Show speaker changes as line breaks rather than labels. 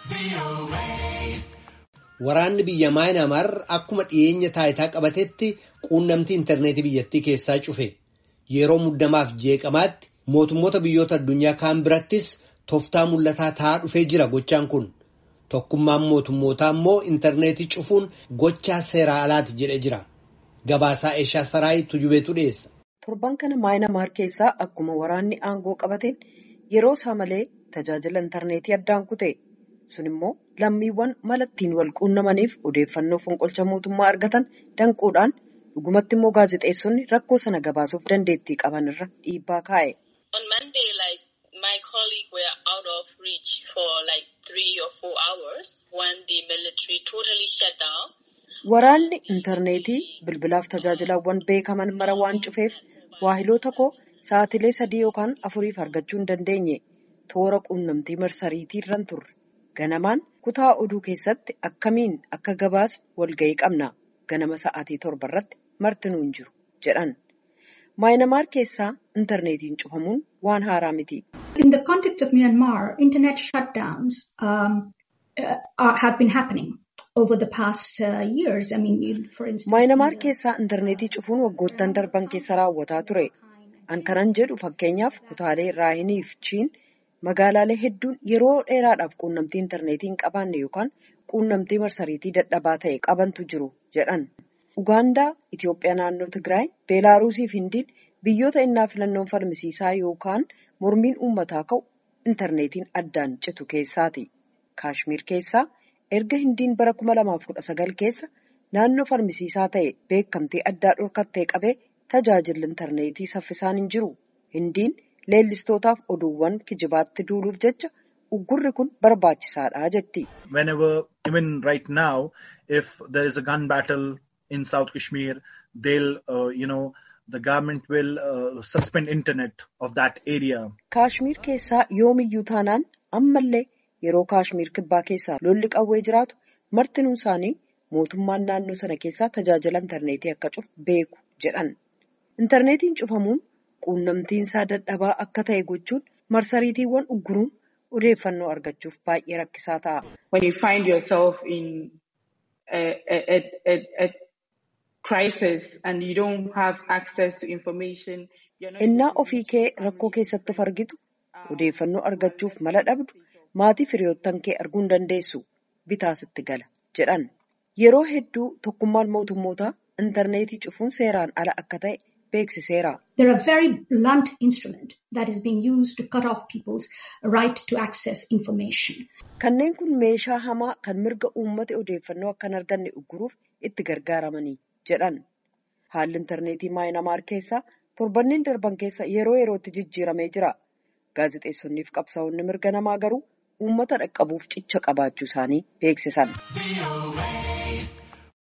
Waraanni biyya Maayinaamaar akkuma dhiyeenya taayitaa qabatetti quunnamtii intarneetii biyyattii keessaa cufe. Yeroo muddamaaf jeeqamaatti mootummoota biyyoota addunyaa kaan birattis tooftaa mul'ataa ta'aa dhufee jira gochaan kun. Tokkummaan mootummootaa immoo intarneetii cufuun gochaa seeraa alaati jedhee jira. Gabaasaa Eeshaa Saraayi Tujubeetu dhiyeessa.
Torban kana Maayinaamaar keessaa akkuma waraanni aangoo qabateen yeroo isaa malee tajaajila intarneetii addaan kute. Sun immoo lammiiwwan mala ittiin wal quunnamaniif odeeffannoo fonqolcha mootummaa argatan danquudhaan dhugumatti immoo gaazexeessonni rakkoo sana gabaasuuf dandeettii qaban irra dhiibbaa kaa'e.
my colleague were out of reach for like three or four hours when the military totally shut down.
Waraanni intarneetii bilbilaaf tajaajilawwan beekaman mara waan cufeef waahiloota koo sa'atilee sadii yookaan afuriif argachuu hin dandeenye toora quunnamtii marsariitii irran turre. Ganamaan kutaa oduu keessatti akkamiin akka gabaasnu walga'ii qabna. Ganama sa'aatii torba irratti martinuu hin jiru jedhan. Maayinamaar keessaa intarneetiin cufamuun waan haaraa miti.
In the context of Myanmar, internet shutdowns um, uh, have been happening over the past uh, years. I mean, for instance.
Maayinamaar keessaa intarneetii cufuun waggoottan darban keessa raawwataa ture. An kanan jedhu fakkeenyaaf kutaalee raayiniif chiin magaalaalee hedduun yeroo dheeraadhaaf quunnamtii intarneetii hin qabaanne yookaan quunnamtii marsariitii dadhabaa ta'e qabantu jiru jedhan. Ugaandaa, Itoophiyaa naannoo Tigraay, Beelaaruusii fi Hindiin biyyoota innaa filannoon falmisiisaa yookaan mormiin uummataa ka'u intarneetiin addaan citu keessaati. Kaashmiir keessaa erga Hindiin bara 2019 keessa naannoo falmisiisaa ta'e beekamtii addaa dhorkattee qabee tajaajilli intarneetii saffisaan hin jiru. Hindiin leellistootaaf oduuwwan kijibaatti duuluuf jecha uggurri kun barbaachisaadha jetti.
Whenever, even right now, if there is a gun battle in South Kashmir, they'll, uh, you know, the government will uh, suspend internet of that area.
Kaashmiir keessaa yoomiyyuu taanaan ammallee yeroo Kaashmiir kibbaa keessaa lolli qawwee jiraatu martinuun isaanii mootummaan naannoo sana keessaa tajaajila intarneetii akka cufu beeku jedhan. Intarneetiin cufamuun quunnamtiin isaa dadhabaa akka ta'e gochuun marsariitiiwwan ugguruun odeeffannoo argachuuf baay'ee rakkisaa ta'a.
When you find yourself in a, a, a, a crisis and you don't have access to information.
Innaa ofii kee rakkoo keessatti of argitu odeeffannoo argachuuf mala dhabdu maatii firiyoottan kee arguu hin dandeessu bitaa sitti gala jedhan. Yeroo hedduu tokkummaan mootummootaa intarneetii cufuun seeraan ala akka ta'e beeksiseera.
They're a very blunt instrument that is being used to cut off people's right to access information.
Kanneen kun meeshaa hamaa kan mirga uummata odeeffannoo akka hin arganne ugguruuf itti gargaaramanii jedhan. Haalli intarneetii maayinamaar keessaa torbanneen darban keessa yeroo yerootti jijjiiramee jira. Gaazexeessonniif qabsaa'onni mirga namaa garuu uummata dhaqqabuuf cicha qabaachuu isaanii beeksisan.